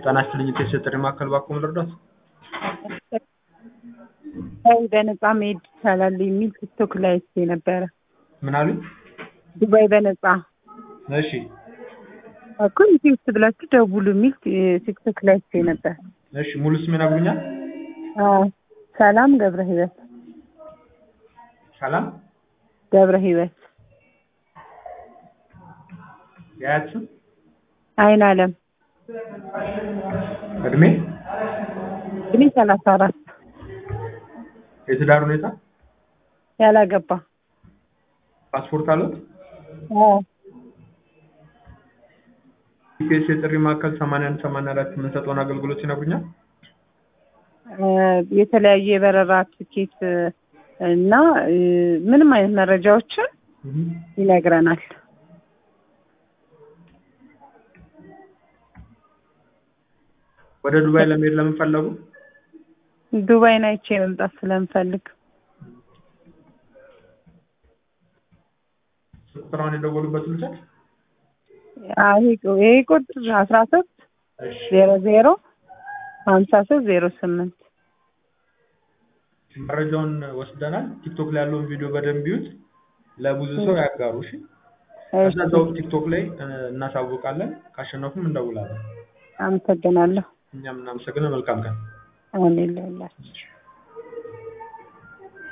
ጤና ይስጥልኝ የቴስት ጥሪ ማዕከል ባክዎ ልርዳዎት? ዱባይ በነፃ መሄድ ይቻላል የሚል ቲክቶክ ላይ አይቼ ነበረ። ምን አሉኝ? ዱባይ በነፃ እሺ እኮ ኢትዮ ውስጥ ብላችሁ ደውሉ የሚል ቲክቶክ ላይ አይቼ ነበር። እሺ ሙሉ ስም ይነግሩኛል? አዎ ሰላም ገብረ ህይወት ሰላም ገብረ ህይወት የአያት ስም አይን አለም እድሜ እድሜ ሰላሳ አራት የትዳር ሁኔታ ያላገባ ፓስፖርት አሉት? አዎ ኢፒኤስ የጥሪ ማዕከል ሰማንያ አንድ ሰማንያ አራት የምንሰጠውን አገልግሎት ይነግሩኛል? እ የተለያዩ የበረራ ትኬት እና እ ምንም አይነት መረጃዎችን ይነግረናል። ወደ ዱባይ ለመሄድ ለምን ፈለጉ? ዱባይን አይቼ መምጣት ስለምፈልግ ቁጥራውን የደወሉበት ልውሰድ? አዎ፣ ይሄ ይሄ ቁጥር አስራ ሶስት እሺ ዜሮ ዜሮ ሀምሳ ሶስት ዜሮ ስምንት መረጃውን ወስደናል። ቲክቶክ ላይ ያለውን ቪዲዮ በደንብ ይዩት፣ ለብዙ ሰው ያጋሩ። እሺ ከዛ እዛው ቲክቶክ ላይ እ እናሳውቃለን። ካሸነፉም እንደውላለን። አመሰግናለሁ። እኛም እናመሰግናለን። መልካም ቀን። አሁን የለላችሁ